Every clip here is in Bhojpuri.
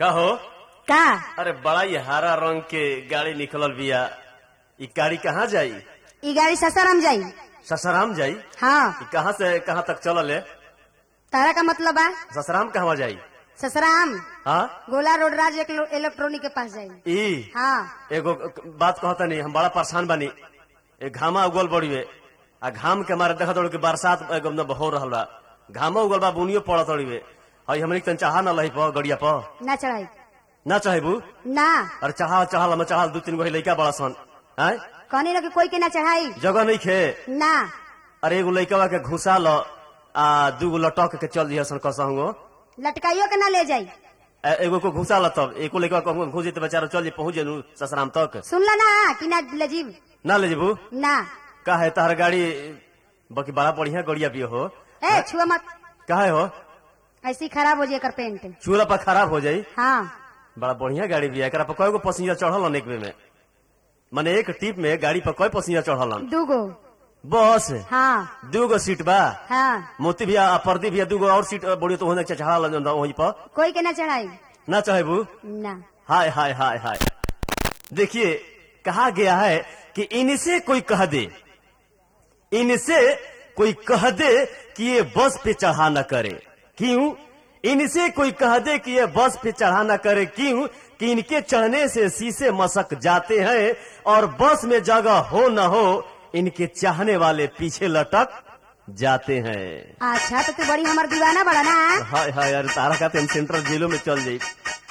कहो का अरे बड़ा ही हरा रंग के गाड़ी निकलल बिया ई गाड़ी कहाँ जाई ई गाड़ी ससाराम जाई ससराम जाई हाँ ई कहाँ से कहाँ तक चलल है तारा का मतलब बा ससराम कहवा जाई ससराम हाँ गोला रोड राज इलेक्ट्रॉनिक के पास जाई ई हाँ एगो बात कहता नहीं हम बड़ा परेशान बानी ए घामा उगल बड़ीवे आ घाम के मारे देखा कि बरसात एकदम हो रहल बा घामा उगल बा बुनियो पड़त तड़ीवे हई हमनी के तन चाहा ना लही प गड़िया प ना चढ़ाई ना चाहेबू ना अरे चाहा चाहल हम चाहल दू तीन गो लइका बड़ा सन आय कहनी ना कि कोई के ना चढ़ाई जगह नहीं खे ना अरे एगो लइकवा के घुसा ल आ दू गो लटक के चल दिया सन कसहु लटकाइयो के ना ले जाई एगो को घुसा ल तब एको लइकवा कहूँ घुस जेते बेचारा चल जे पहुंच जेनु ससराम तक सुनला ना कि ना ले जीव ना ले जेबू ना का है तहर गाड़ी बाकी बड़ा बढ़िया गड़िया भी हो ए छुआ मत काहे हो ऐसी खराब हो जाए कर पेंट चूल्हा पर खराब हो जाई हाँ बड़ा बढ़िया गाड़ी भी है एकरा पर कय गो पसीजा चढ़ल एक में माने एक टिप में गाड़ी पर कय पसीजा चढ़ल दूगो बस हाँ दू गो सीट बा हाँ मोती भी आ पर्दी भी दू गो और सीट बड़ी तो होने चढ़ा वहीं पर कोई के ना चढ़ाई ना चाहेबू ना हाय हाय हाय हाय देखिए कहा गया है कि इनसे कोई कह दे इनसे कोई कह दे कि ये बस पे चढ़ा न करे क्यों इनसे कोई कह दे कि ये बस पे चढ़ा न करे क्यों कि इनके चढ़ने से शीशे मसक जाते हैं और बस में जगह हो न हो इनके चाहने वाले पीछे लटक जाते हैं अच्छा तो तू बड़ी हमार दीवाना बड़ा ना हाय हाय अरे तारा का हम सेंट्रल जेलों में चल जाई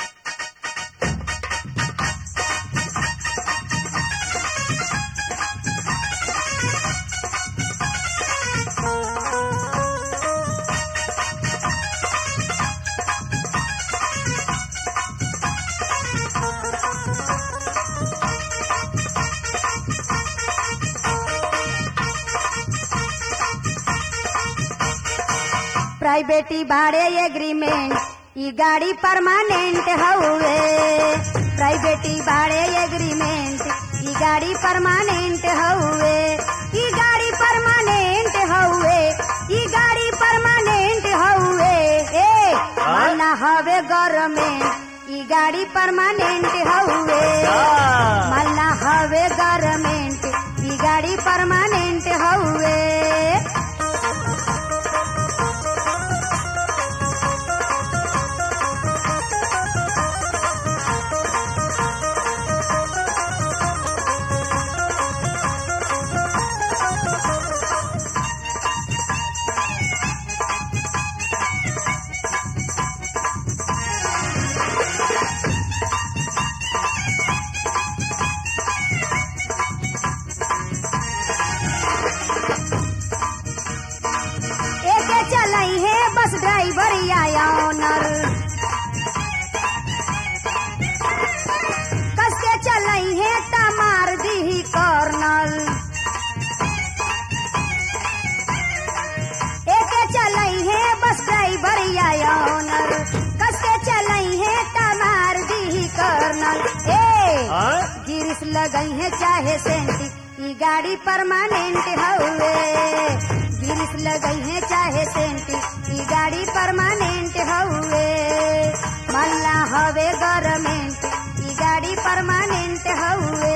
प्राइवेटी भाड़े एग्रीमेंट ई गाड़ी परमानेंट हउए प्राइवेटी भाड़े एग्रीमेंट ई गाड़ी परमानेंट हउए ई गाड़ी परमानेंट हउए ई गाड़ी परमानेंट हउए ए माना हवे गवर्नमेंट ई गाड़ी परमानेंट हउए माना हवे गवर्नमेंट ई गाड़ी परमानेंट हउए एके चलई है बस ड्राइवर या ऑनर कस के चलई है त मार दी कॉर्नर एके चलई है बस ड्राइवर या ऑनर कस के चलई है त मार दी कॉर्नर ए हाँ? गिरिस लगई है चाहे सेंटी ई गाड़ी परमानेंट हउए गिरिस लगई है चाहे सेंटी ई गाड़ी परमानेंट हउए मल्ला हवे गवर्नमेंट ई गाड़ी परमानेंट हउए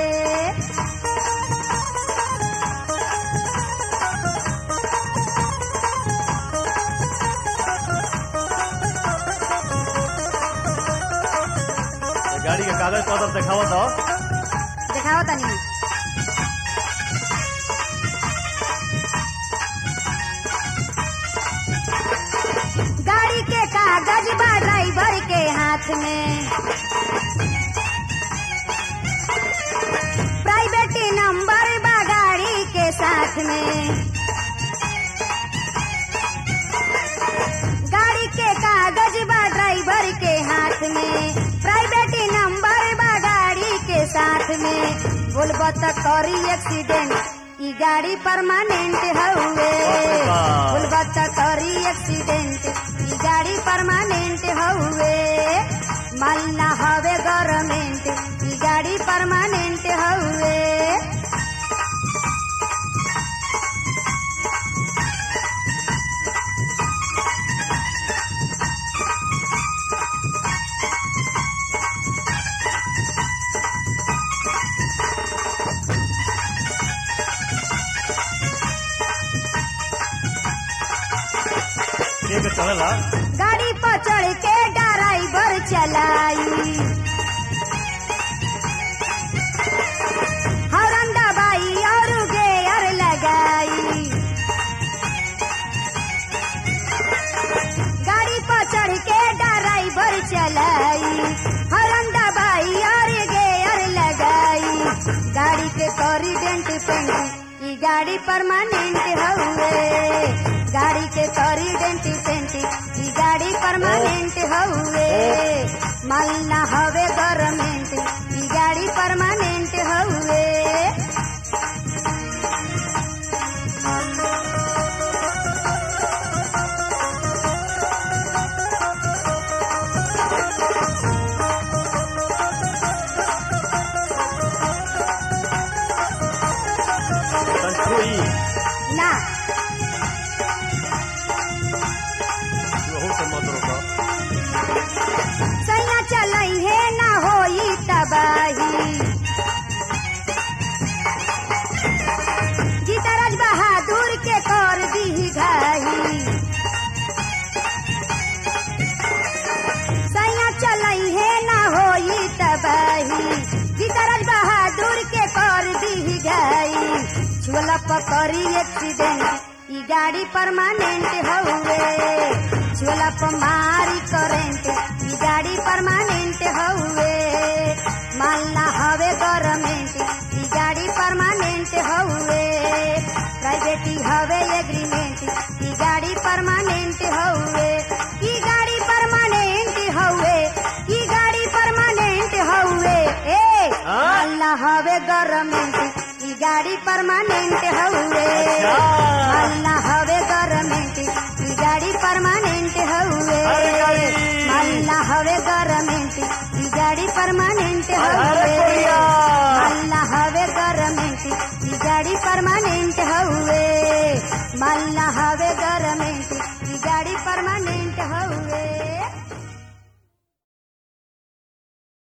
गाड़ी के कागज पत्र दिखावा तो दिखाओ तनी गाड़ी के कागज बा ड्राइवर के हाथ में प्राइवेट नंबर बा गाड़ी के साथ में गाड़ी के कागज बा ड्राइवर के हाथ में प्राइवेट नंबर बा गाड़ी के साथ में बोलबो त करी एक्सीडेंट ई गाड़ी परमानेंट हउए वाह। बोलबो त करी एक्सीडेंट ई गाड़ी परमानेंट हउए मालना हवे गवर्नमेंट ई गाड़ी परमानेंट हउए चला गाड़ी पर चढ़ के ड्राइवर चलाई हॉर्न दबाई और गेयर लगाई गाड़ी पर चढ़ के ड्राइवर चलाई हॉर्न दबाई और गेयर लगाई गाड़ी के करी डेंट पेंट ई गाड़ी परमानेंट हउए गाड़ी के करी डेंट पेंट ई गाड़ी परमानेंट हउए माल ना हवे गवर्नमेंट ई गाड़ी परमानेंट हउए संतोई ना वहू से मत रोका सैया चलई है ना होई तबाही जीतराज बहादुर के कर दी घाही सैया चलई है ना होई तबाही जीतराज बहादुर के कर दी घाई छुअला पकड़ी एक्सीडेंट ई गाड़ी परमानेंट हउए छुअला पर मारी करेंट ई गाड़ी परमानेंट हउए मालना हवे गवर्नमेंट ई गाड़ी परमानेंट हउए प्राइवेट हवे एग्रीमेंट ई गाड़ी परमानेंट हउए ई गाड़ी परमानेंट हउए ई गाड़ी परमानेंट हउए ए हाँ? मालना हवे गवर्नमेंट ई गाड़ी परमानेंट हउए अच्छा। मालना हवे गवर्नमेंट ई गाड़ी परमानेंट हउए अरे गाड़ी। मालना हवे गवर्नमेंट ई गाड़ी परमानेंट अरे हउए कोरिया। मालना हवे गवर्नमेंट ई गाड़ी परमानेंट हउए मालना हवे गवर्नमेंट ई गाड़ी परमानेंट हउए